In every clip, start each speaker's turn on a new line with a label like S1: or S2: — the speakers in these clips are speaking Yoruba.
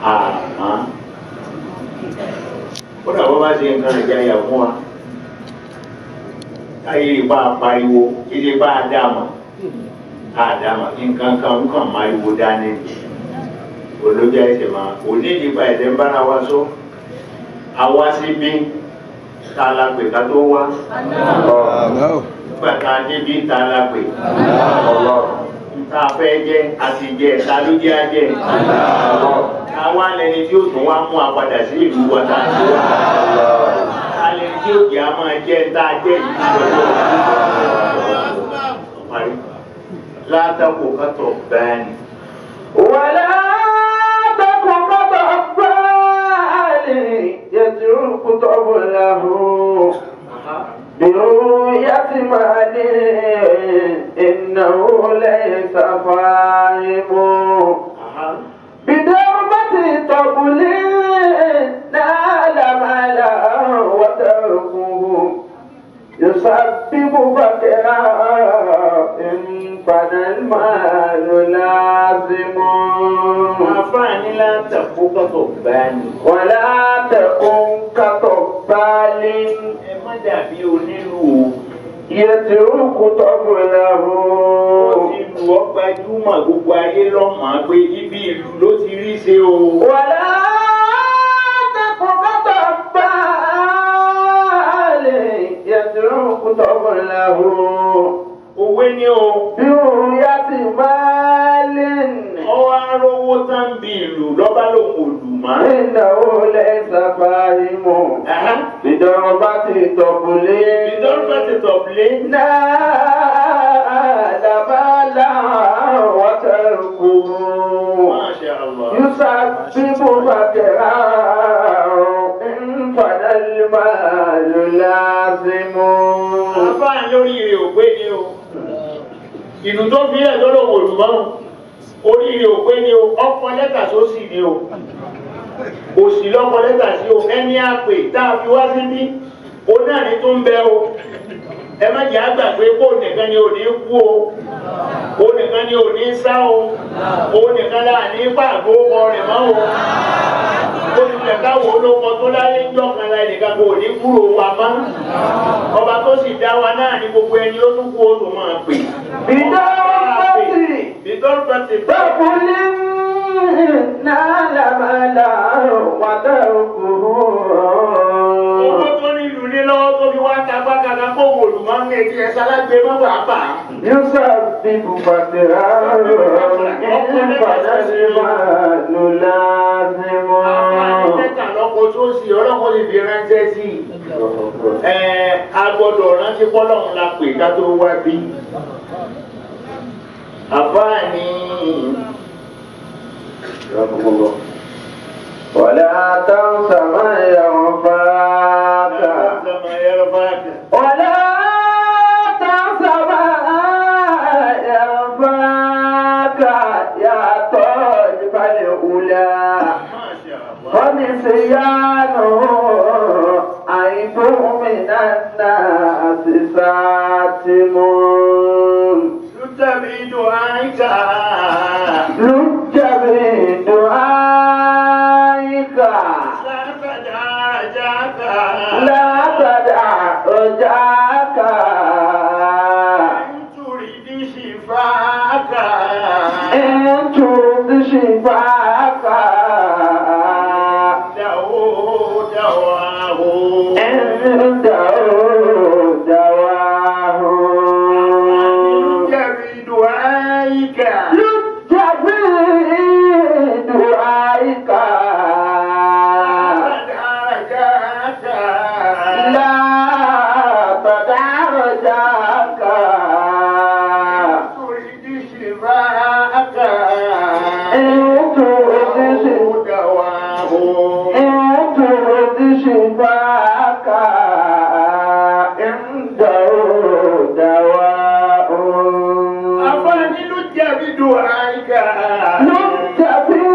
S1: àmọ́ ó dà bọ́ bá ṣe nǹkan ìjayà fún wa káyé bá a pariwo ilé bá a dá mọ̀ a dá mọ̀ nǹkan kan ń kàn máa wo dání olójà ẹsẹ̀ máa òní nípa ẹ̀sẹ̀ ń bára wa sọ àwa sí bí ta la pè ká tó wá nígbà tá a débi ta la pè ta fẹ́ jẹ́ àti jẹ́ ta ló jẹ́ ajẹ́ àwa lẹni tí ó tún wá mú apàdà sí ìlú wa tá a ti wá ta lẹni tí ó jẹ́ a máa jẹ́ tá a jẹ́ yìí lọ́wọ́ látàkùn kátó bẹ́ẹ̀ ni.
S2: ولا تكن كطفال يترك طبله برؤية مال إنه ليس فاهم بدربة طبل نال مالا وتركه يسبب فقرا إن فنى المال لازم
S1: àfààní látàkùn kátó bẹ́ẹ̀ ni.
S2: ولا تكن كطفال
S1: ẹ má dàbí onílù o.
S2: يترك طبله
S1: ìlú ọgbà júmọ̀ gbogbo ayé lọ́mọ pé ibi ìlú ló ti rí ṣe o.
S2: ولا تكن كطفال يترك طبله
S1: òwe ni o.
S2: برؤية مال
S1: ọwọ́ arówó tán bí ìlú lọ́ba lòun ò lù mọ́.
S2: إنه ليس فاهم بضربة طبل
S1: ìdọ́rùbá ti tọ̀bílé.
S2: نال مالا وتركه
S1: Masha Allah.
S2: يسبب فقرا إن فنى المال لازم
S1: àfáà lóríire ò pé ni o. ìlú tó fi ẹ̀ lọ́dọ̀ wò lù mọ́. oríire ò pé ni o. ọkọ lẹ́tà sósì ni o. òsì lọ́kọ lẹ́tà sí o. ẹni àpè tá a fi wá síbí. o náà ní tó ń bẹ o. ẹ má jẹ́ àgbà pé kó nìkan ni ò ní kú o. o nìkan ni ò ní sá o. o nìkan là ní pàgọ́ ọkọ rẹ̀ mọ́ o. ó ti fẹ̀ káwọ́ olóko tó láyé ń jọ́ kan láì nìkan kò ní kúrò wa mọ́. ọba tó sì dá wa náà ní gbogbo ẹni ó tún kú ó tún máa pè.
S2: بدربة
S1: ìdọ́rùbá ti bá
S2: طبل نال مالا وتركه
S1: owó tó ní ìlú ní lọ́wọ́ tó fi wá ta gbàgàgà kó wò lù máa ń ní etí ẹ̀sán lágbè má bàa bà á.
S2: يسبب فقرا إن فنى المال لازم
S1: àǹfààní mẹ́ta lọ́kọ̀ tó sì ọlọ́kọ̀ lè fi ránṣẹ́ sí i. ẹ a gbọ́dọ̀ rántí pọ́lọ́run la pè ká tó wá bí. àfáàní
S2: ولا تنس ما ينفعك ولا تنس ما ينفعك يا طالب الأولى ونسيانه عيب من الناس ساتم
S1: تبعد عنك
S2: لج بدعائك
S1: لا تدع رجاك
S2: لا تدع رجاك
S1: إن تريد شفاك
S2: إن ترد شفاك
S1: له دواه
S2: عنده دواه
S1: بدعائك
S2: لج بدعائك
S1: تدع رجاك
S2: لا تدع رجاك
S1: تريد شفاك
S2: إن ترد
S1: له دواه
S2: إن ترد شفاك عنده دواء
S1: أفاني لجة بدعائك
S2: لك في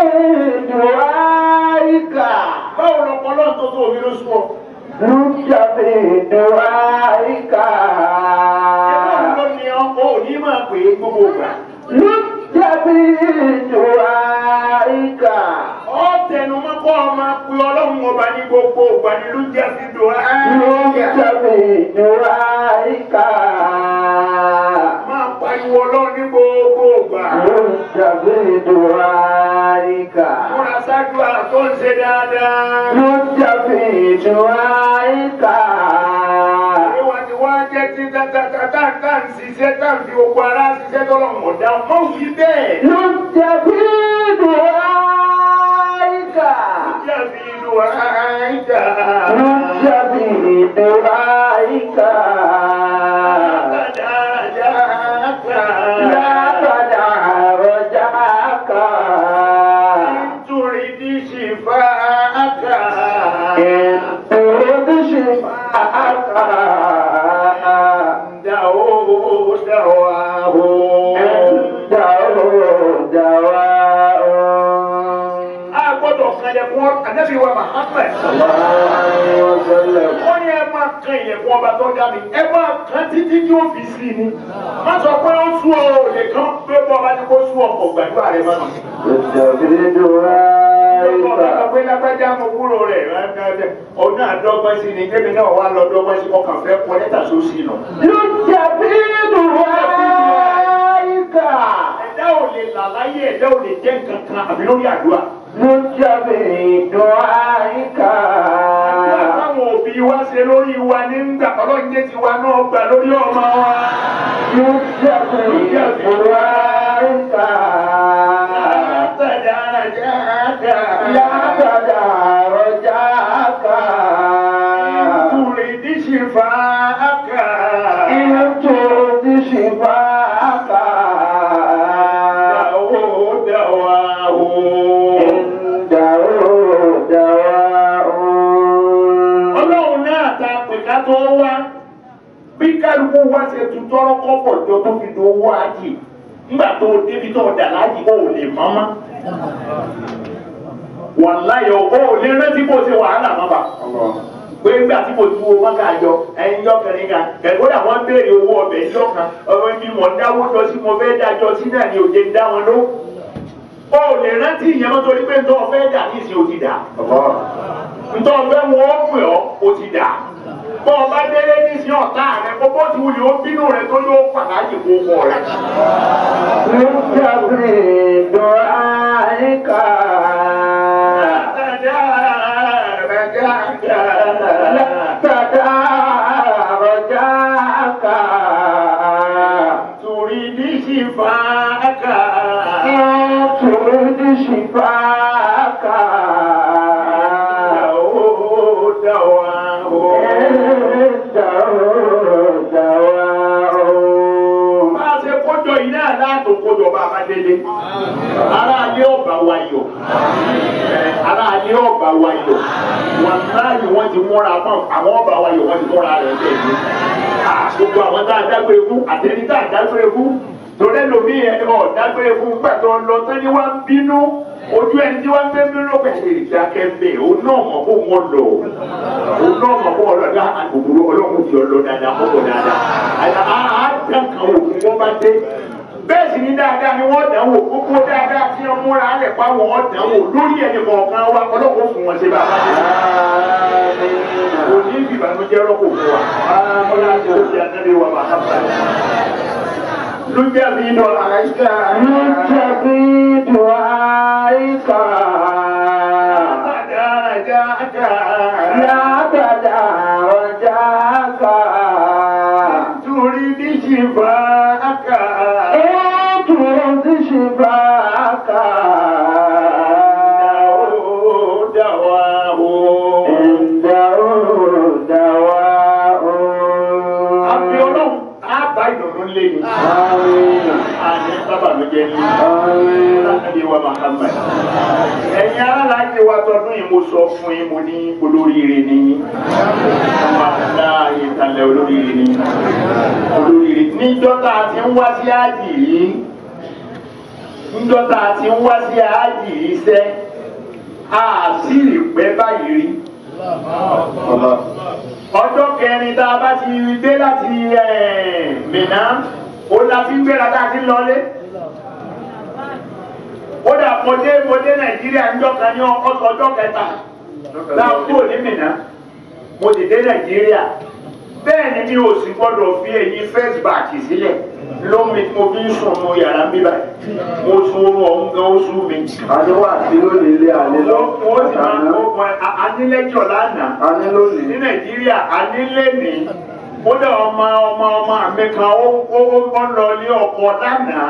S2: دعائك
S1: báwo lọpọlọ tó tó omi ló sùn ọ.
S2: لك في دعائك
S1: ẹgbẹ́ ló ní ọkọ̀ òní máa pè é gbogbo ìgbà.
S2: لك في دعائك
S1: Ó tẹnu mọ́ kọ́ ọmọ pé ọlọ́run ọba ní gbogbo ìgbà ni ló jẹ́ fi dùn áyà. Máa pariwo ọlọ́run ní gbogbo ìgbà. Múra ṣáájú àrà tó ń ṣe dáadáa. Ìwà tí wọ́n á jẹ́ tí tátátátá ń ṣiṣẹ́ tá ń fi gbogbo ara ṣiṣẹ́ tọ́lọ́run ọ̀dá. Mọ̀ wí bẹ́ẹ̀. Jẹ́ fi dùn áyà. تريد شفاءك دعوه دعواه a gbọ́dọ̀ kan ilẹ̀kùn ànábì wa Muhammad ó ní ẹ máa kan ilẹ̀kùn ọba tó dá mi ẹ máa kan títí tí ó fi sí ni má sọ pé ó sú ọ ò lè kán pé bọ́ ọba tí kò sú ọkọ̀ gbàdúrà rẹ mọ́nà. ọba kan pé lágbájá mo kúrò rẹ̀ ọdún àdọ́gbọ́n sí ni kébì náà wà lọ dọ́gbọ́n sí ọkàn fẹ́ kọ lẹ́tà sósì nù. ẹ̀dá ò lè là láyé ẹ̀dá ò lè jẹ́ nǹkan kan àbí lórí àdúrà. Àdúrà táwọn òbí wa ṣe lórí wa nígbà ọlọ́run jẹ́ tiwa náà gbà lórí ọmọ wa. تريد شفاءك دعوه دعواه ọlọ́run náà ta pè ká tó wá bí kálukú wá ṣe tún tọrọ kọ́pọ̀ jọ tó fi do owó ájì nígbà tó o débi tó o dà láàjì o ò lè mọ́mọ́ wàláyọ̀ o ò lè rántí bó ṣe wàhálà má bà pé nígbà tí mo tu owó ká jọ ẹyin jọ kẹrin kan kẹkọọ àwọn béèrè owó ọbẹ̀ jọ kan ọmọ ibi mọ̀ ń dáwó jọ sí mo fẹ́ dájọ́ sí náà ni òye ń dá wọn ló o ò lè rántí ìyẹn mọ́ torí pé nítorí ọ̀fẹ́ dà ní ìsìn ò ti dà ntọ́ ọ̀fẹ́ wọn ó pè ọ́ ó ti dà bọ́ ọba délé ní ìsìn ọ̀tá rẹ kó bó ti wuli ó bínú rẹ tó yóò pàtàkì kó wọ rẹ. Turi ní ṣìfà ẹ̀ka. Dáwó dáwó. Bá a ṣe kójọ yìí náà láàtò kójọ bá a bá délé. Ará alẹ́ ọ̀bà wa yọ̀. Ará alẹ́ ọ̀bà wa yọ̀. Wọ́n láàyè wọ́n ti múra mọ́ àwọn ọ̀bà wa yọ̀ wọ́n ti múra rẹ̀ bẹ́ẹ̀ ni. Gbogbo àwọn tá a dágbére fún àtẹni tá a dágbére fún. Torí ẹlòmíì ẹ̀ ọ̀ dágbére fún gbàtọ́ lọ tán ni wọ́n ń bínú. Ojú ẹni tí wọ́n ń gbé bínú pẹ̀lú ìdákẹ́mbẹ̀ òun náà mọ̀ kó wọ́n lọ. Òun náà mọ̀ kó wọ́n lọ dá àgbògbòrò ọlọ́run ti ọlọ dáadáa kókò dáadáa. Àyà á á dán kan wò fún wọn bá dé. Bẹ́ẹ̀ sì ni dáadáa ni wọ́n dán wò gbogbo dáadáa tí wọ́n múra lẹ̀ pa wọ́n dán wò lórí ẹni kọ̀ọ̀kan wa ọlọ́run fún wọn ṣe bá a bá dé. Kò ní ìbànújẹ́ rọ́pò fún wa. Ọlá tó ṣe àtẹ́lẹ̀ wa bàbá bàbá. Lójẹ́ mi lọ àìsà. Turi ní ṣìfà ákà. Dáwó dáwó. Àfi ọlọ́run á bá ìdùnnú lé ní. Àní sábà ló jẹ́ ní. Láti wa Muhammad. Ẹ̀yin aláàjì wa tọdún yìí mo sọ fún yín mo ní olóríire ní yín. Ọmọ láàyè ìtàlẹ̀ olóríire ní yín. Olóríire. Níjọ́ tá a ti ń wá sí ájì yìí. Níjọ́ tá a ti ń wá sí ájì yìí sẹ́. A sì rí pẹ́ báyìí rí ọjọ́ kẹrin tá a bá ti dé láti Mínà ó láti gbéra tá a ti lọlé ó dà mọdé mọdé nàìjíríà ń jọka ní ọsọ ọjọ́ kẹta láàbò ní mìíràn mo ti dé nàìjíríà bẹ́ẹ̀ ni mi ò sì gbọ́dọ̀ fi ẹ̀yìn first batch sílẹ̀ lómi mo fi ń sùn mo yàrá mi báyìí mo sun oorun ọ̀hún gan ó sú mi.
S2: Àní wà sí lónìí ilé àní lọ.
S1: mo sì máa ń kó anílẹ́jọ̀ lánàá
S2: Àní lónìí.
S1: ní nàìjíríà anílé ní kódà ọmọ ọmọ ọmọ mi kan ó ó ó lọ ní ọkọ lánàá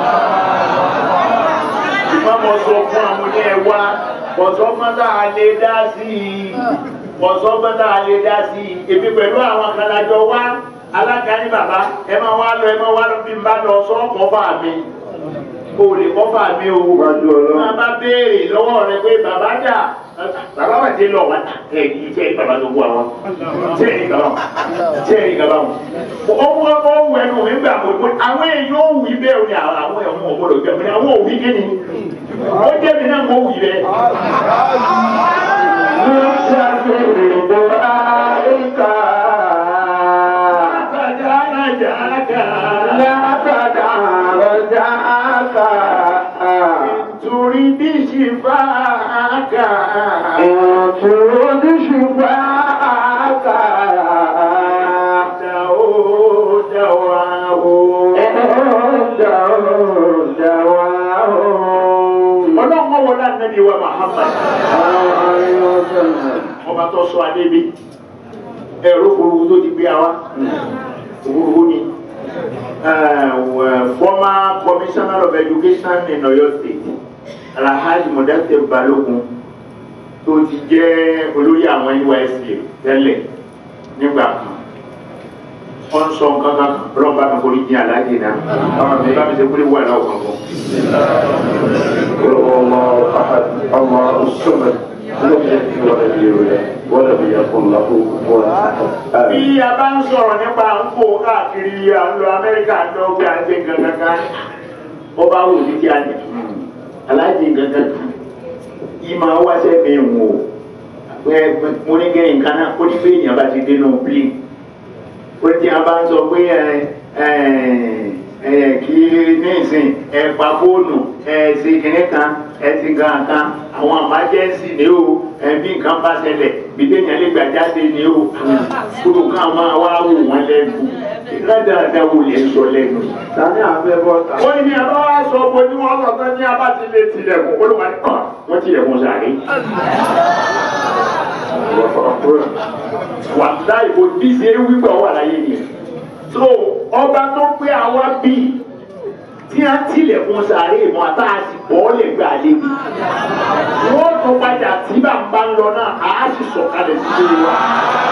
S1: ìmọ̀ mo sọ fún àwọn ní ẹ wá bọ̀sọ́ mọ́tà lè dá sí i bọ̀sọ́ mọ́tà lè dá sí i èmi pẹ̀lú àwọn kan lájọ wá alága ní bàbá ẹ máa wá lọ ẹ máa wá lọ bí n bá lọ sọ́ọ̀kọ́ bá mi o lè kọ́ bá mi o
S2: Wájú Ọlọ́run.
S1: máa bá béèrè lọ́wọ́ rẹ pé bàbá dà bàbá wà dé lọ wá ẹ kì í ṣe bàbá tó kú àwọn ṣé ẹ̀rí gàbá wọn ṣé ẹ̀rí gàbá wọn. ó wọ ó wọ ẹnu mi gbà pé àwọn èèyàn ò wí bẹ́ẹ̀ o ní àwọn ẹ̀wọ̀n ọ̀gbọ́dọ̀ jẹ́ mi ní àwọn òwí kí ni ó jẹ́ mi náà mo wí bẹ́ẹ̀.
S2: Nùtàbí dùwáìkà.
S1: Àtàjà àjàkà
S2: Látàdà rọ̀jáàkà.
S1: torí bí ṣì bá a kà
S2: Ìtùrọ̀dí ṣùgbọ́àkà.
S1: dà ó dà wá o.
S2: Ẹ̀ẹ́dà òdàwà ó.
S1: ọlọ́run wọlé ànábì wa Muhammad
S2: Àwọn àríwọ̀sọ̀nà.
S1: ọba tó sọ adé bí ẹ̀rọ òfurufú tó ti gbé wa òfurufú ni uh, former commissioner of education in Oyo State Alhaji Mudassir Balogun tó ti jẹ́ olórí àwọn NYSC tẹ́lẹ̀ nígbà kan wọ́n sọ nǹkan kan ọlọ́ba mi kò ní jẹ́ aláàjì náà àwọn mi bá mi ṣe kúlẹ̀ wà láwọ̀ kankan.
S2: قل هو الله احد الله الصمد لم يلد ولم يولد ولم يكن له كفوا احد
S1: bí
S2: آمين.
S1: a bá ń sọ̀rọ̀ nípa à ń fò káàkiri à ń lọ amẹ́ríkà ń lọ gbé àti gangan kan ó bá wù ní kí a ní aláàjì gangan kan yìí máa wáṣẹ́ mi wò pé mo ní kí nǹkan náà ó ní pé èèyàn bá ti dénú bíi ó ní tí a bá ń sọ pé ẹ ẹ ẹ kí ní ìsìn ẹ pa fóònù ẹ ṣe kìnìún kan ẹ ti gan kan àwọn àmájẹ́sì ni ó ẹ bí nǹkan bá ṣẹlẹ̀ gbèdéyàn lè gbà jáde ni ó kúrò kan máa wá wò wọ́n lẹ́nu ládàáda wò lè sọ lẹ́nu.
S2: Tani àfẹ́ bọ́ta.
S1: wọ́n ní abá wá sọ pé ní wọ́n sọ pé ní abá ti lè tilẹ̀kùn olùwà ní kàn wọ́n tilẹ̀kùn sàárè. wàtá ìbò bí ṣe wípé ọwọ́ àlàyé ni. so ọba tó gbé àwa bí tí a tilẹ̀kùn sàárè mọ́ àtà àti bọ́ọ̀lì gbà lé. wọ́n tún padà tí bàbá ń lọ náà àá sì sọ̀kalẹ̀ sí ilé wa.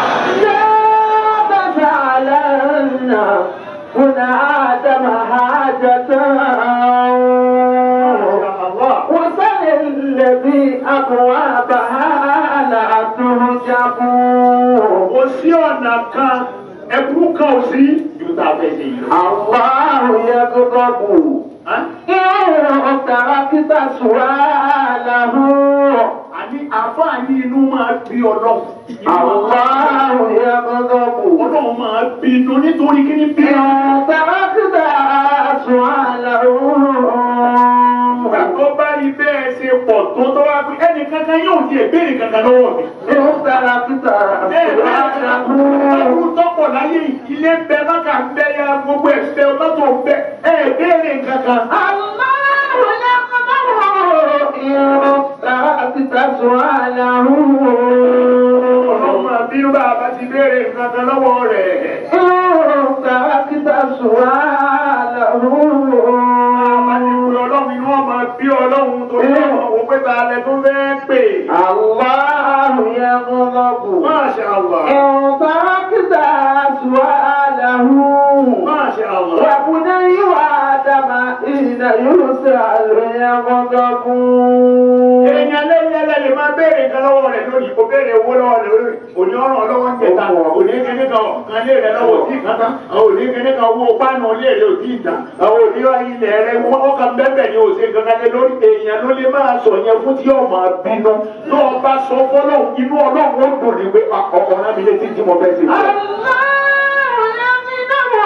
S2: لا تجعلن هنا آدم حاجة
S1: Allah.
S2: وسل الذي أبوابها لا تهجب
S1: kò sí ọ̀nà kan ẹkú kan ò sí ju tá a fẹ́ ṣe yìí lọ.
S2: الله يغضب
S1: Hàn?
S2: إن تركت سؤاله
S1: àní àfáàní inú máa bí ọlọ́run.
S2: الله يغضب
S1: ọlọ́run máa bínú nítorí kí ni bí
S2: إن تركت سؤاله
S1: ìgbà tó bá rí bẹ́ẹ̀ ṣe pọ̀ tó tó wá pé ẹnì kankan yóò di ìbéèrè kankan lọ́wọ́ mi.
S2: إن تركت سؤاله
S1: Ọdún tọ́pọ̀ láyé ilé ń bẹ lọ́kà ń bẹ ya gbogbo ẹ̀ ń bẹ ọlọ́tọ̀ ń bẹ ẹ̀ béèrè kankan.
S2: الله يغضب إن تركت سؤاله
S1: Ọlọ́run máa bínú bá a bá ti béèrè kankan lọ́wọ́ rẹ̀.
S2: تركت سؤاله
S1: Ọlọ́run inú ọmọ bí ọlọ́run tó ní ọmọ òun pé ta lẹ tó fẹ́ pè.
S2: الله يغضب
S1: Masha Allah.
S2: إن تركت سؤاله
S1: Masha Allah.
S2: وبني آدم حين يسأل يغضب
S1: Èèyàn lẹ́yìn ẹlẹ́yìn máa béèrè nǹkan lọ́wọ́ rẹ̀ lónìí, kò béèrè owó lọ́wọ́ rẹ̀ lónìí, òní ọ̀ràn ọlọ́wọ́ ń jẹta, òní kíní kan kan lé rẹ̀ lọ́wọ́ tí kan tán, àwọn òní kíní kan owó pánù lé rẹ̀ òtí ìta, àwọn òní ilẹ̀ rẹ̀ wọ́n kàn bẹ́ẹ̀ ni òsè kankan lé lórí èèyàn ló lè máa sọ yẹn fún tí yóò máa bínú. Tó o bá sọ fọ́lọ́hún, inú ọlọ́run ó dùn ní pé ọkọ̀ náà mi létí tí mo fẹ́ sí.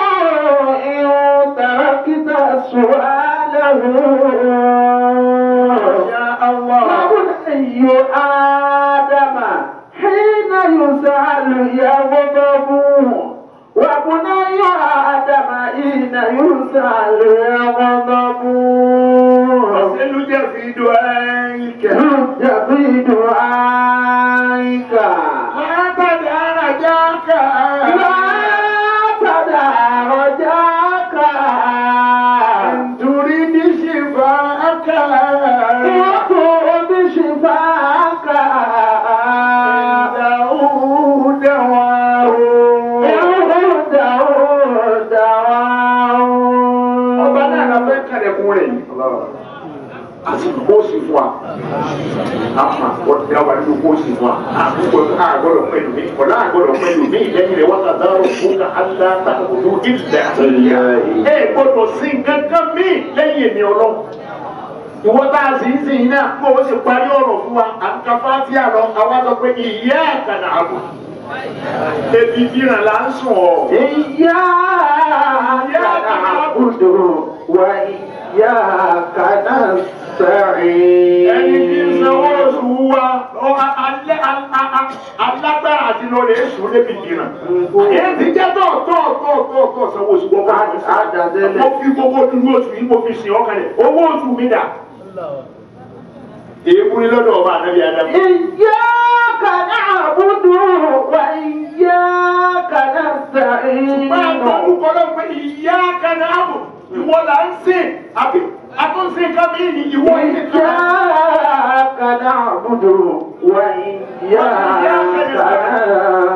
S2: الله يغضب إن تركت سؤاله
S1: Allah.
S2: وبني آدم حين يسأل يغضب وبني آدم حين يسأل يغضب
S1: Ọ̀sẹ̀lú jẹ́ fi dùn ẹ́yìnkẹ́.
S2: رد في دعائك
S1: Látàdé ara jáka.
S2: لا تدع رجاك
S1: Nítorí ní ṣìfà áká.
S2: وخذ شفاك
S1: Dàúdà wà ó. Ọba náà la fẹ́ kàlẹ̀kùn rẹ̀ yìí. Àsìkò kó sì fún wa. Àmà ọ̀dà wà nínú kó sì fún wa. Àkókò àgọ́dọ̀ pẹ̀lú mi. Ọ̀dà àgọ́dọ̀ pẹ̀lú mi. Lẹ́yìn rẹ̀ wọ́n ta dárò fún ká aláta òdu ìlẹ̀ àtẹ̀yà. Ẹ gbọ́dọ̀ sí gángan mí lẹ́yìn èmi ọlọ́run. Ìwọ́n tá a sì ń sìn náà kó o sì parí ọ̀rọ̀ fún wa. Àǹkàfà tí a lọ, àwa sọ pé ìyá àkànà àbò. Ebi bíran là ń sùn ọ̀.
S2: إياك نعبد وإياك نستعين
S1: ẹni tí ń sanwó oṣù wa ọ- a- alẹ́ a- a- a- alágbára àti lọ lè sùn lébi dìran. èyí ti jẹ́ tọ̀ tọ̀ tọ̀ tọ̀ tọ̀ sanwó oṣù gbọ́dọ̀
S2: Á- á dàdélé.
S1: mo fi gbogbo dúró oṣù yìí mo fi sìn ọkàn rẹ̀ owó oṣù mi dà. èébú ni lọ́dọ̀ ọba ànábi adamu.
S2: إياك نعبد وإياك نستعين
S1: máa gbọ́ orúkọ náà pé ìyá kaná àbò ìwọ là ń sìn àbí àtúnṣe kábíyì ni ìwọ yìí kan.
S2: إياك نعبد وإياك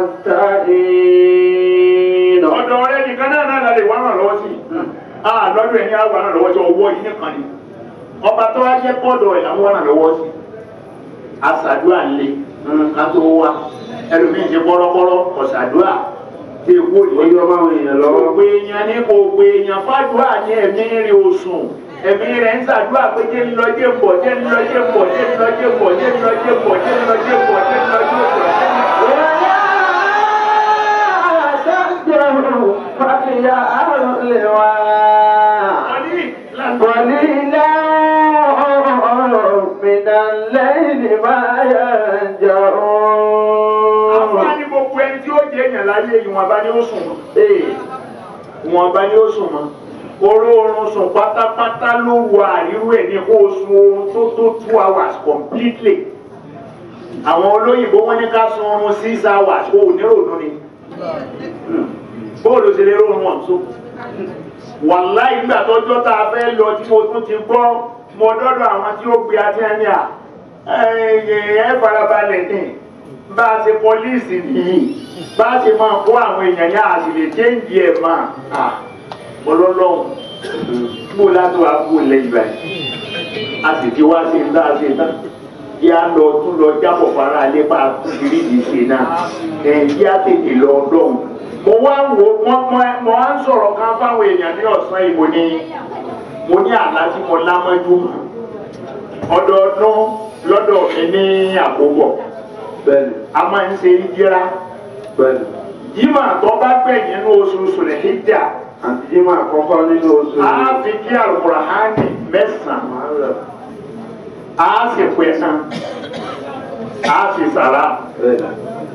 S2: نستعين
S1: ọ̀dọ̀ rẹ nìkan náà náà lálẹ́ wà náà lọ́wọ́ sí i lọ́dọ̀ ẹ̀yìn àwọn náà lọ́wọ́ sí ọwọ́ yìí nìkan ni ọba tó wá jẹ́ pọ́dọ̀ ẹ̀ làwọn náà lọ́wọ́ sí àṣàdúrà ńlẹ̀ ká tó wá ẹlòmíín ṣe kọ́rọ́kọ́rọ́ ọ̀ṣàdúrà tí èkó
S2: Ó
S1: yìí
S2: yọ máwọn èèyàn
S1: kò
S2: lọ́wọ́.
S1: pé èèyàn ní kò pé èèyàn fàdúrà ní ẹ̀mí rẹ̀ òsùn ẹ̀mí rẹ̀ ń ṣàdúrà pé jẹ́ ń lọ jẹ́ ń bọ̀ jẹ́ ń lọ jẹ́ ń bọ̀ jẹ́ ń lọ jẹ́ ń bọ̀ jẹ́ ń lọ jẹ́ ń bọ̀ jẹ́ ń lọ jẹ́ ń bọ̀ jẹ́ ń lọ jẹ́ ń bọ̀. wọ́n ní láti
S2: قليلا من الليل ما يهجعون
S1: àfáàní gbogbo ẹni tí ó jẹ èèyàn láyé ìwọ̀nba ni ó sùn mọ́
S2: Ee,
S1: ìwọ̀nba ni ó sùn mọ́ oró oorun sùn pátápátá ló wọ àríwú ẹ̀ ní kó o sun oorun tó tó two hours completely àwọn olóyìnbó wọn ní ká sun oorun six hours o ò ní rònú ni bóòlù ṣe lè rọrùn wọn tó wàláì ìgbà tọjọ́ tá a fẹ́ lọ tí mo tún ti gbọ́ mo dọ́dọ̀ àwọn tí ó gbé àti ẹni à ẹ farabalẹ̀ ní bá a ṣe pọlíìsì nìyí bá a ṣe máa kó àwọn èèyàn yá a sì lè chéǹjì ẹ̀ máa ọlọ́lọ́hún bó láti wá kú lẹ́yìn báyìí a sì ti wá sí ńlá ṣe tán kí a lọ tún lọ jábọ̀ fara lépa kúndìrídìí ṣe náà ẹ̀ kí a tètè lọ ọdọ́hún mo wá ń wo mo mo- mo wá ń sọ̀rọ̀ kan fáwọn èèyàn ní ọ̀sán yìí mo ní mo ní àlá tí mo lámọ́jú ọdọọdún lọ́dọ̀ mi ní àkóbọ̀
S2: bẹ́ẹ̀ni,
S1: a máa ń ṣe ìjìra
S2: bẹ́ẹ̀ni.
S1: yíma tó bá gbẹ̀yìn nínú oṣù sùlẹ̀híjà
S2: Àti jímọ̀ àkọ́kọ́ nínú oṣù
S1: a fi kí àlùkùránì mẹ́sàn-án
S2: Muharram.
S1: a sì pẹ̀sán a sì sàrà.
S2: Bẹ́ẹ̀ni.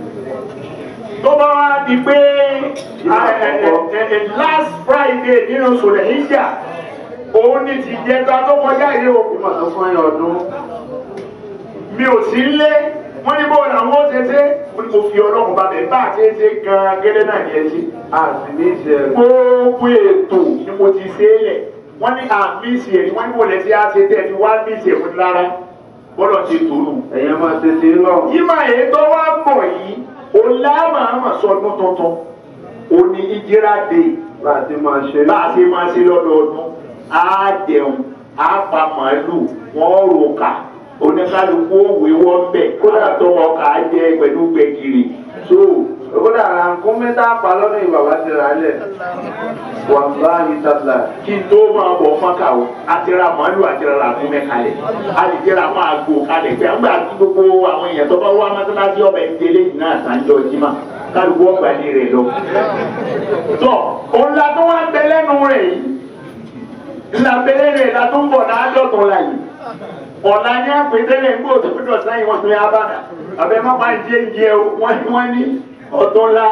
S1: tó bá wá di pé ẹ, ẹ, ẹ, ẹ, last friday nínú sùlẹ̀híjà òun ni ti jẹta tó kọjá yìí o
S2: Jímọ̀ tó fún ẹyọ ọdún.
S1: mi ò sí lé wọ́n ní bóyá àwọn ó ṣe ṣe wọ́n ní mo fi ọlọ́run bá bẹ̀ bá a ṣe ṣe gan-an gẹ́lẹ́ náà ní ẹ ṣe.
S2: A sì ní ìṣe rẹ̀.
S1: gbogbo ètò ni mo ti ṣe é lẹ̀ wọ́n ní àmísì ẹ̀ ni wọ́n ní mo lẹ̀ sí àṣẹ tẹ̀ ní wá mísì ẹ̀ fún lára bọ́lọ̀ ti tòlù.
S2: Ẹ̀yẹ́ máa tètè lọ.
S1: yíma èyí tó wá bọ̀ yìí o lámàmà sọdún tuntun o ní ìjírá dé
S2: Bá a ti máa ṣe
S1: bá a ṣe máa ṣe lọ́dọọdún á jẹun á pa màálù wọ́n rò kà oníkálukú òwe wọ́n bẹ̀ kódà tó ọkà á jẹ pẹ̀lú gbẹ̀gìrì so
S2: Kódà àǹkún mẹ́ta pa lọ́dún ìbàbá ti rà á lẹ̀. Wàláhi tàbí.
S1: kí n tó máa bọ̀ fọ́nkà o àti ra màálù àti ra ràkúnmẹ́ kalẹ̀ a lè jẹ́ra máa gbò kalẹ̀ pé àgbà tí gbogbo àwọn èèyàn tó bá wá mọ́tàláṣí ọbẹ̀ ìdílé yìí náà sàǹjọ jimá kálukú ọgbà ní rẹ̀ lọ. tọ́ òun la tó wá ń bẹ lẹ́nu rẹ̀ yìí ńlá bẹ́lẹ́ rẹ̀ la tó ń bọ̀ láàdọ́tún la yìí ọ̀la ní àpètẹ́lẹ̀ ń gbọ́ tó fi dọ̀sán yìí wọ́n tún yá bàdà àbẹ má máa jẹ jẹ o wọ́n ní wọ́n ní ọdún ńlá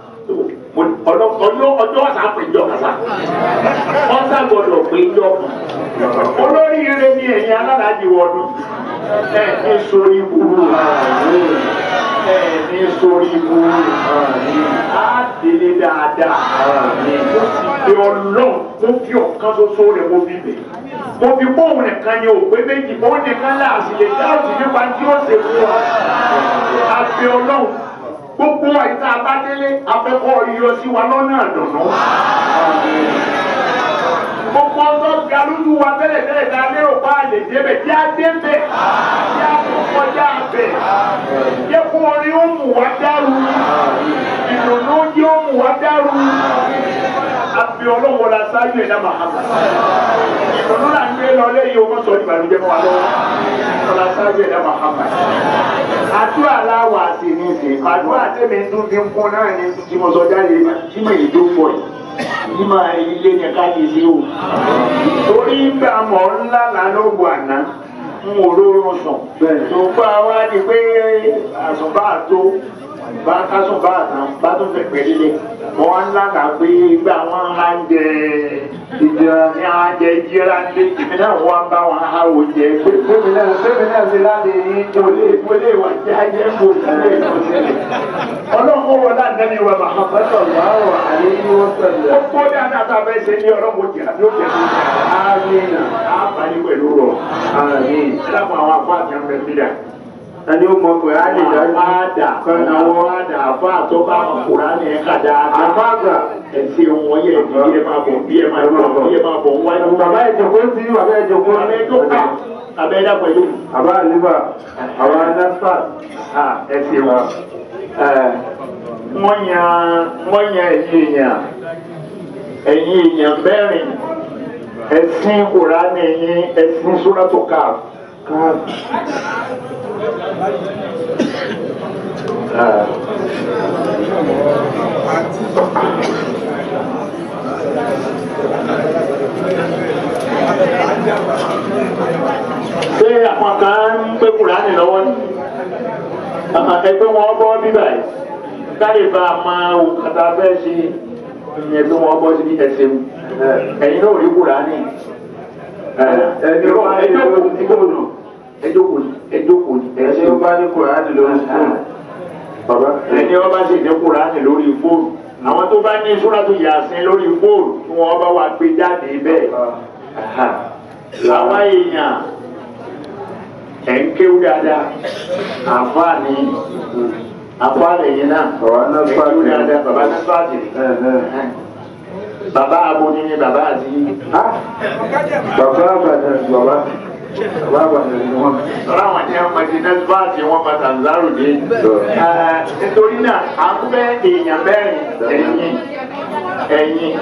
S1: ọjọ́ ọjọ́ ọ̀sán péjọ kàtà ọ̀sán gbọ́dọ̀ péjọ olórí ire ni ẹ̀yin alálàájì wọnú ẹ̀ ní sórí burú ẹ̀ ní sórí burú á délé dáadáa mo sì fi ọlọ́run mo fi ọ̀kan ṣoṣo rẹ̀ mo fi bẹ̀ mo fi bóun nìkan ni òpé méjì bóun nìkan láàsì lè dáàbò nípa tí ó ṣe fún wa àfi ọlọ́run gbogbo àìsàn abádélé afẹ́kọ̀ọ́ yọ sí wa lọ́nà àdùnnú. gbogbo ọjọ́ ga lójú wa tẹ́lẹ̀ tẹ́lẹ̀ tá a lérò pa àlè débẹ̀ tí a dé bẹ̀ tí a tó kọjá bẹ̀ yẹ kó orin ó mú wa dárú ìdùnnú yẹ ó mú wa dárú àfi ọlọ́wọ́ la sáájú ẹ̀dá màhámà ìdùnnú là ń gbé lọ lẹ́yìn o mọ̀ sọ ìbànújẹ́ fún wa lọ́wọ́ ọlá sáájú ẹ̀dá màhámà àdúrà láwà sí ní ìsìn àdúrà tẹ́mi tún fi ń kún náà ní tí mo sọ jáde tí mo yìí tó fọ yìí ní máa ilé ní ká lè lé o torí gbà mọ̀ ńlá lálógbò àná ń wò lórun sùn tó bá wá di pé àsùnbà tó bá kásùn bá àtàn bá tún fẹ́ pẹ́ lílé mo wá ńlá kà pé gbà wọ́n á jẹ ìjọra ní àwọn jẹ ìjọra ní ìbí náà wọ́n bá wọn á wò jẹ pé fúnmi náà fúnmi náà ti láti yín tó lé wọlé wà jẹ ayé kò sílé ìtòsílẹ̀ ọlọ́run wọ láti ní wa màá fẹ́tọ̀ láwọ̀ àyè ní wọ́n sọ̀rọ̀ ó kó dáadáa tá a fẹ́ ṣe ní ọlọ́run jẹ àti ó jẹ kó jẹ àmín àbáyé pẹ̀lú rọ̀ àmín lápò àwọn afọ àti àwọn ẹ̀mí dà
S2: ẹni ó mọ pé á lè dájú.
S1: àdà àwọn àdà àfa àtọ́ka àkùrá ní ẹ̀ka dáadáa
S2: àfáàgbà
S1: ẹsẹ wọn yẹ bí ẹ máa bọ̀ bí ẹ máa bọ̀ bí ẹ máa bọ̀ wájú.
S2: bàbá ìjòkó sí bàbá ìjòkó
S1: abẹ́ tó ká abẹ́ dá pẹ̀lú.
S2: bàbá àlíbà àwọn anásà
S1: ẹsẹ wọn. wọ́n yan wọ́n yan ẹ̀yìn èèyàn ẹ̀yìn èèyàn mẹ́rin ẹ̀sìn kùránì yín ẹ̀sìn sóràtò káàf. ṣé àwọn kan ń pé kùránì lọ́wọ́ ní ẹgbẹ́ wọn bọ́ bíbà yìí káyè bá a máa wò kàtà fẹ́ ṣe ẹgbẹ́ wọn bọ́ sí ẹsẹ̀ mu ẹ̀yin náà rí kùránì
S2: ẹni ó bá ní
S1: ẹjọ́ kò ní kò nù ẹjọ́ kò ní ẹjọ́ kò ní
S2: ẹni ó bá ní kùránì lórí fóònù bàbá
S1: ẹni ọba sì ní kùránì lórí fóònù àwọn tó bá ní súrátù yàsín lórí fóònù tí wọn bá wà gbé jáde bẹ́ẹ̀ làwọn èèyàn ẹ̀ ń kéwú dáadáa àǹfààní àǹfààní yìí náà
S2: Bàbá
S1: ẹ̀ ń
S2: Nasfat
S1: kéwú
S2: ni.
S1: dáadáa bàbá Nasfat bàbá aboni ni bàbá àti
S2: bàbá àbàdàn bàbá bàbá àbàdàn ni wọn.
S1: ọ̀rọ̀ àwọn tí wọ́n ti Nasfat wọn bá Tanzaro dé nítorí náà à ń fẹ́ èèyàn mẹ́rin ẹ̀yìn ẹ̀yìn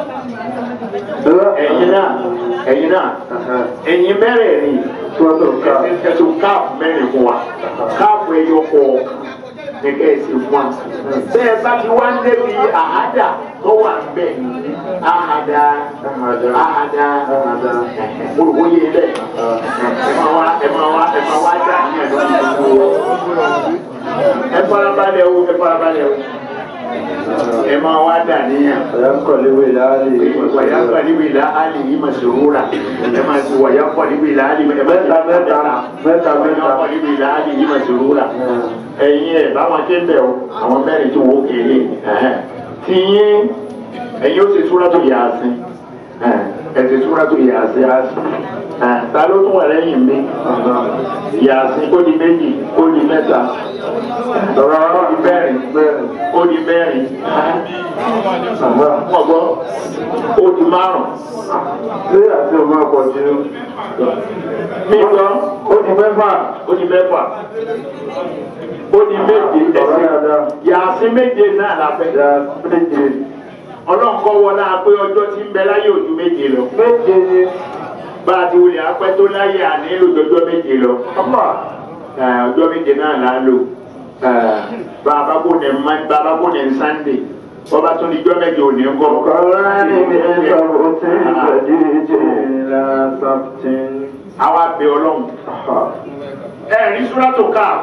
S1: ẹ̀yìn náà ẹ̀yìn náà ẹ̀yìn mẹ́rẹ̀ẹ̀rin
S2: Sọ́tò ká.
S1: ẹ̀sùn káàpù mẹ́rin fún wa káàpù ẹyọ kọ̀ọ̀kan gẹ́gẹ́ ẹ̀sìn fún wa. bẹ́ẹ̀ bá ti wá ń débi àhádà tó wà bẹ́ẹ̀ àhádà àhádà olùkọ́ yé bẹ́ẹ̀ ẹ máa wá ẹ máa wá ẹ máa wá dà ní ẹ̀dọ́ ìdókòwò ẹ farabalẹ̀ o ẹ farabalẹ̀ o ẹ máa wá dà níyàn
S2: Ọ̀yánkọ̀léwé láàlì.
S1: wàyà kọ̀líbi la ali yìí ma sòwúra ẹ ma ti wàyà kọ̀líbi la ali ẹ ma
S2: Mẹ́ta mẹ́ta mẹ́ta
S1: wàyà
S2: mẹ́ta.
S1: kọ̀líbi la ali yìí ma sòwúra ẹ̀yin ẹ̀ báwọn ké bẹ̀ o àwọn mẹ́rin tí wọ́n kéde tí yín ẹ̀yin ó ti súra tó yà á sí ẹ̀ ti súra tó yà á sí ta ló tún wà lẹ́yìn mi yà á sí kó di méjì kó di mẹ́ta
S2: Ọ̀rọ̀
S1: kó di mẹ́rin
S2: bẹ́ẹ̀.
S1: kó di mẹ́rin
S2: Bàbá
S1: wọ́n gbọ́ ó di márùn-ún.
S2: ṣé àti ọmọ ọkọ̀ jù
S1: mi gbọ́
S2: ó di mẹ́fà.
S1: ó di mẹ́fà ó di méje
S2: Ọ̀rọ̀
S1: ẹ̀sìn
S2: dáadáa.
S1: yàtí méje náà la fẹ́.
S2: Ìyá méje.
S1: ọlọ́run kọ́ wọlé apé ọjọ́ tí ń bẹ láyé ojú méje lọ.
S2: Méje ni.
S1: bá a ti wulẹ̀ apẹ́ tó láyé àní lójoojọ́ méje lọ.
S2: Ọmọ.
S1: Ẹ̀, ọjọ́ méje náà là á lò. Ẹ̀, bàbá kò ní ma bàbá kò ní sànńdé bọ́ba tó ní jọ́ méje òní ń kọ́.
S2: Kọ̀ọ̀rọ̀ ni mi sọ̀rọ̀ tí ìgbàdí ìjì ìlà sàbtìn.
S1: àwa bẹ ọlọ́run ẹ rí súrátò káà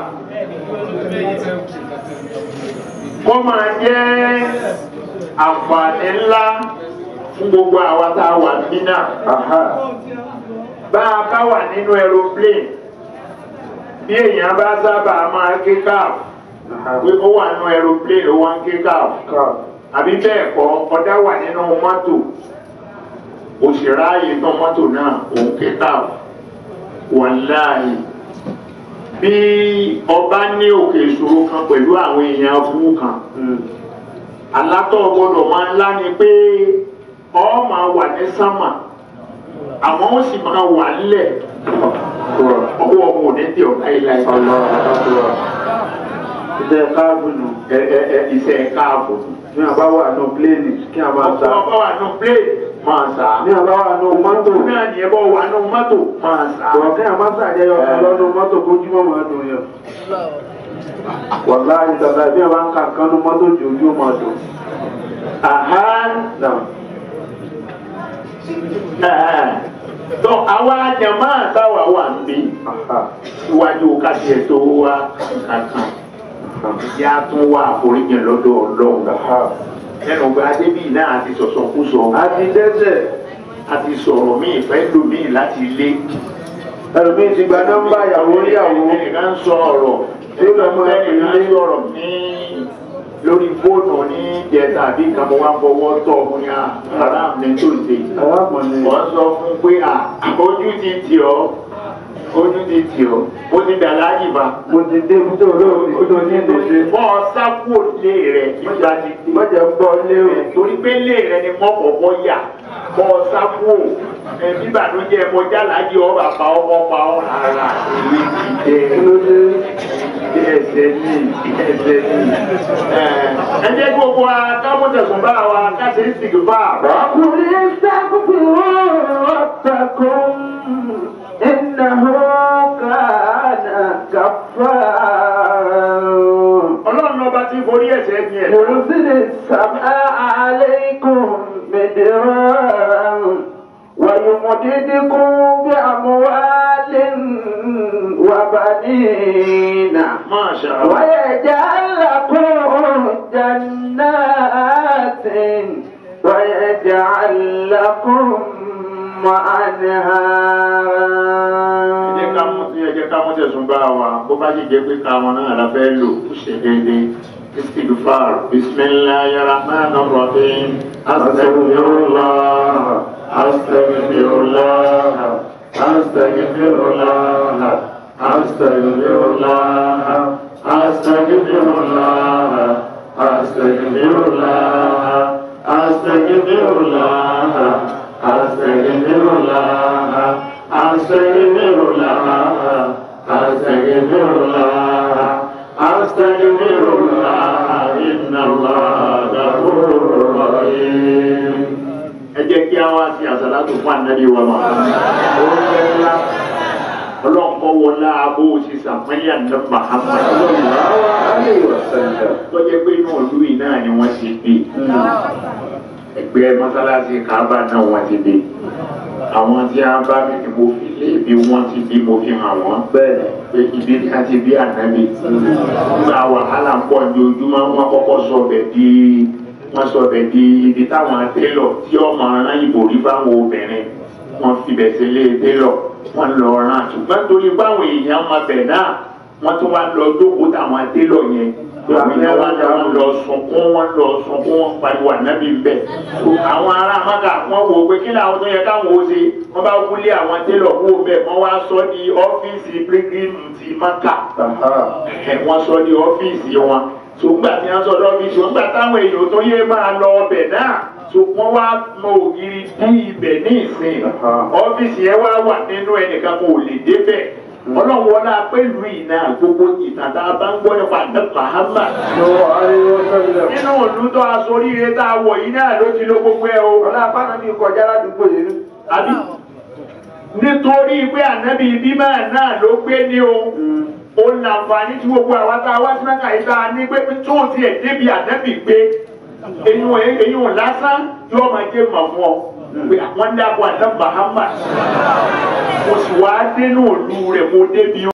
S1: kó máa jẹ́ àǹfààní ńlá fún gbogbo àwa tá a wà níbí náà bá a bá wà nínú aeroplane bí èèyàn bá sábà máa ké káàfù pé ó wà nínú aeroplane ó wá ń ké káàfù àbí bẹ́ẹ̀ kọ́ ọ̀dá wà nínú mọ́tò òṣèré ààyè tán mọ́tò náà òun ké káàfù wàláhì bí ọba ní òkè ìṣòro kan pẹ̀lú àwọn èèyàn fún kan alátọ̀ gbọ́dọ̀ máa ńlá ni pé ọ máa wà ní sámà àmọ́ ó sì máa wà nílẹ̀ ọwọ́ ọmọ òní tí ọ̀gá ilá ẹ̀
S2: Iṣẹ́ káàbù nù.
S1: ẹ ẹ ẹ iṣẹ́ káàbọ̀
S2: Ní àbá wà nù pléènì kí a máa
S1: ọkọ̀
S2: sá.
S1: ọba wà nù plé máa sà
S2: Ní àbá wà nù mọ́tò.
S1: náà ní ẹbọ wà nù mọ́tò máa sà
S2: Bọ̀ kí a máa sàjẹyọ kan lọ́nu mọ́tò kójúmọ́ máa dùn yàn. Wàlá ìtàlá bí a bá ń ka kan nu mọ́tò jù ojú máa dùn.
S1: àhá
S2: Náà.
S1: ẹ̀ẹ́ tó àwa jàmá táwa wà ń bí síwájú káṣíẹ tó wá kankan ìyá tún wá àforíjì lọ́dọ̀ ọlọ́run ẹnu gba débì náà ti sọ̀sọ̀ kú sọ
S2: A ti dẹ́sẹ̀.
S1: a ti sọ̀rọ̀ míì fẹ́ lòmíì láti lé
S2: Ẹlòmíì ti gba nọ́mbà ìyàwó níyàwó.
S1: ẹnìkan ń sọ ọ̀rọ̀
S2: Tí ó lọ mọ́
S1: ẹnìkan ń sọ̀rọ̀ ní lórí fóònù ní jẹta àbí kan mo wá fọwọ́ tọ̀ mo ní haram ní tó ṣe
S2: Arákùnrin.
S1: wọ́n sọ fún pé à ojú ti tì ọ́ ojú ti tì ọ́ ó ti dà láyìí bá
S2: Mo ti dé ibi tó olóòtú tó ní ìdòṣe.
S1: bọ́ sápò lé rẹ̀ nígbà tí
S2: Mọ̀jẹ̀ ń bọ́ lé o.
S1: torí pé lé rẹ̀ ni wọ́n kọ̀ọ̀kan yà bọ́ sápò ẹbí bàdújẹ́ mo jálàájì ọ bàbá ọmọ pa ọ rárá èyí ti
S2: Kí
S1: jẹ́
S2: ló dé?
S1: ẹsẹ̀ ní ẹsẹ̀ ní. ẹ jẹ́ gbogbo wa kámọ́tẹ̀sùn bá wa káṣí sìgì bá a.
S2: وقل استغفروا ربكم إنه كان غفارا
S1: ọlọ́run ọba tí forí ẹ̀ṣẹ̀ ní ẹ̀.
S2: يرسل السماء عليكم مدرارا ويمددكم بأموال وبنين
S1: Masha Allah.
S2: ويجعل لكم جنات ويجعل لكم
S1: ẹ jẹ́ ká mú
S2: أنهارا
S1: ẹ jẹ́ ká mú tẹ̀sùn bá wa bó bá sì jẹ́ pé káwọn náà la fẹ́ lò ó ṣe déédéé istighfar bismillahir rahmanir rahim astaghfirullah astaghfirullah astaghfirullah astaghfirullah astaghfirullah astaghfirullah astaghfirullah astaghfirullah astaghfirullah astaghfirullah astaghfirullah inna Allah ghafurur rahim. ẹ jẹ́ kí a wá sí àsàlátù fún ànábì wa máa oúnjẹ ńlá ọlọ́nkọ́ wọlá abó ti sàpẹ́lẹ̀ àná Muhammad tó jẹ́ pé inú ìlú yìí náà ni wọ́n ti bí ẹgbẹ́ mọ́sálásí Kaaba náà wọ́n ti bí àwọn tí a bá mi ni mo fi lé bí wọ́n ti bí mo fi hàn wọ́n
S2: bẹ́ẹ̀
S1: pé ibi tí a ti bí ànábì nígbà wàhálà ń pọ̀ ní ojúmọ́ wọn kọ́kọ́ sọ bẹ̀ di wọ́n sọ bẹ̀ di ibi táwọn télọ̀ tí ọmọ aràn ìbò rí báwọn obìnrin wọ́n fi bẹ̀ sílé télọ̀ wọ́n lọ rán ṣùgbọ́n torí báwọn èèyàn máa bẹ̀ náà wọ́n tún wá lọ jókòó táwọn télọ̀ yẹn àwọn yẹn wá lọ wọ́n lọ sunkún wọ́n lọ sunkún wọ́n pariwo ànábì bẹ̀ àwọn ará maka wọ́n wò ó pé kí làwọn tó yẹ káwọn ó ṣe wọ́n bá wúlé àwọn télọ̀ kú bẹ̀ wọ́n wá sọ di ọ́fíìsì pírígìmù ti maka ẹ wọ́n sọ ní ọ́fíìsì wọn ṣùgbọ́n tí wọ́n sọ ní ọ́fíìsì wọn gbà táwọn èèyàn tó yé máa lọ ọbẹ̀ náà ṣùgbọ́n wá mọ ògiri bí ibẹ̀ ní ìsìn ọ́fíìsì yẹn wá wà nínú ẹnìkan kò lè débẹ̀ ọlọ́wọ́lá pẹ̀lú ìná gbogbo ìtàtà bá ń gbọ́ nípa ní Muhammad nínú òdútọ́ asoríire tá a wọ̀ yìí náà ló ti ló gbogbo ẹ o
S2: ọlá apáná mi kọjá ládùúgbò yìí ní.
S1: àbí nítorí pé ànábì bímọ náà ló gbé ní o ó ń lànfààní tí gbogbo àwa tá a wá sí mẹ́ta yìí tá a ní pé tó o tiẹ̀ débi ànábì gbé eyín eyín lásán yóò máa jẹ́ mọ̀ fún ọ pé àwọn ń dàpọ̀ àná Muhammad mo sì wá dénú òlu rẹ̀ mo débi